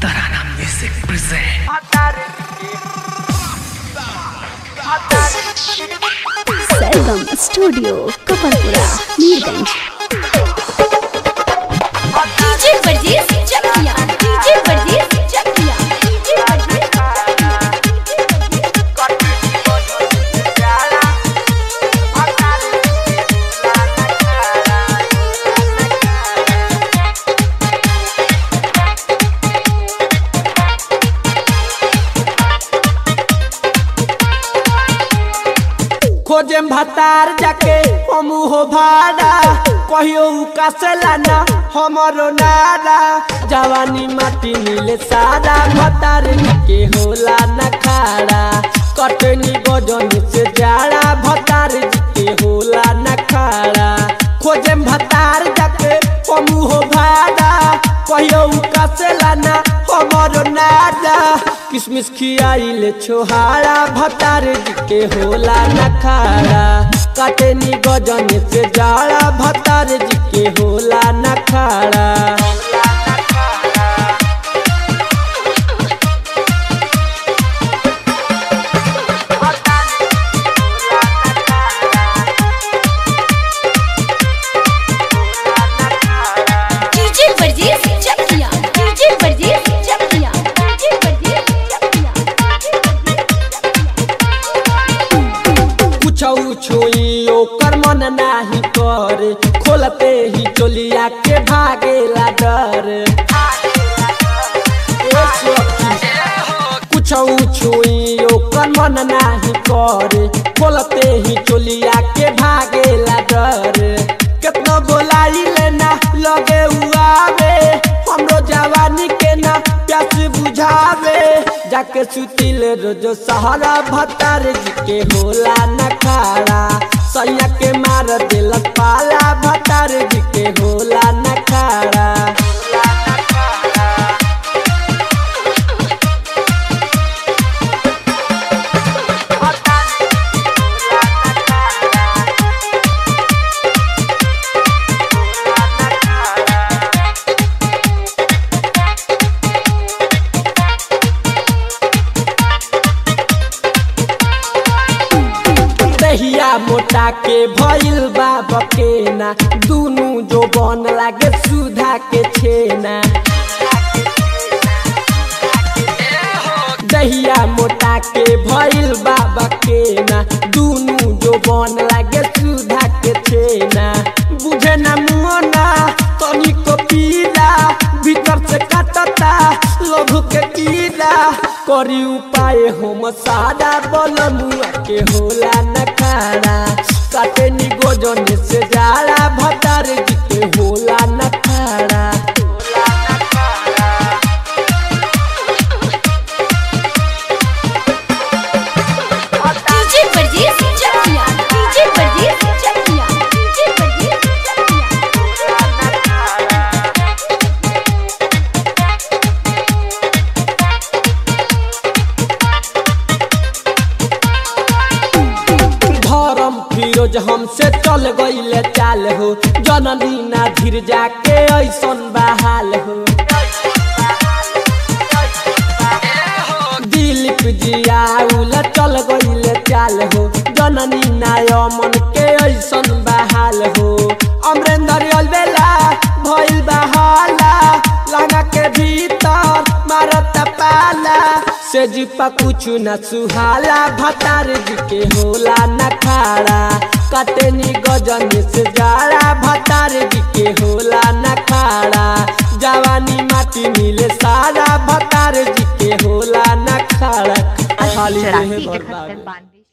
Tarana Music present Sargam studio Kapadpura Mirganj DJ Varjis Chakiya DJ Varjis Chakiya DJ Varjis खोजे भतार जाके हम हो भाड़ा कहियो उकासेला ना हमरो नारा जवानी माटी मिले सारा भतार के होला न खाड़ा कटनी गजन से जाड़ा भतार के होला न खाड़ा खोजे भतार जाके हम हो भाड़ा कहियो उकासेला ना हमरो नारा किसमिस खियाइले छोहारा भतार के होला न खाड़ा काटनी गजन से जाड़ा भतार जी के होला न खाड़ा DJ Varjis Chakiya DJ Varjis Chakiya DJ Varjis Chakiya कुछ छुई ओकर मन नाही करे खोलते ही चोलिया के भागेला डर ए सखी, कुछ छुई ओकर मन नाही करे खोलते ही चोलिया के भागेला डर केतना बोलाई लेना लगे उआवे हमरो जवानी के ना प्यास बुझावे जाके सुतिल रोज सहारा भतार जी के होला न खाड़ा सैया के मार दिल पाला भतार जी के होला न खाड़ा दहिया मोटा के भइल बा बकेना दुनु जो बन लागे सुधा के छेना दहिया मोटा के भइल बा बकेना दुनु जो बन लागे सुधा के छेना बुझे ना मुना तनिको पीला भीतर से काटता लोभ के कीड़ा करी उपाय हम सादा बलमुआ के होला न खाड़ा काटे नी गोजन से जाला भतार जी के होला न खाड़ा DJ Varjis Chakiya DJ Varjis Chakiya DJ Varjis Chakiya धर्म फिरोज हमसे चल गईले चाल हो जननी ना धीर जाके ऐसन बहाल हो दिलीप जियाउल चल गईले चाल हो जननी ना अमन के ऐसन बहाल हो अमरेंद्र अलबेला भइल बहाला लगा के भीतर मारत पाला से जीपा कुछ न सुहाला भतार जी के होला न खाड़ा कटनी गजन से जाड़ा भतार जी के होला न खाड़ा जवानी माटी मिले सारा भतार जी के होला न खाड़ा खाली रहे बर्बाद बानवे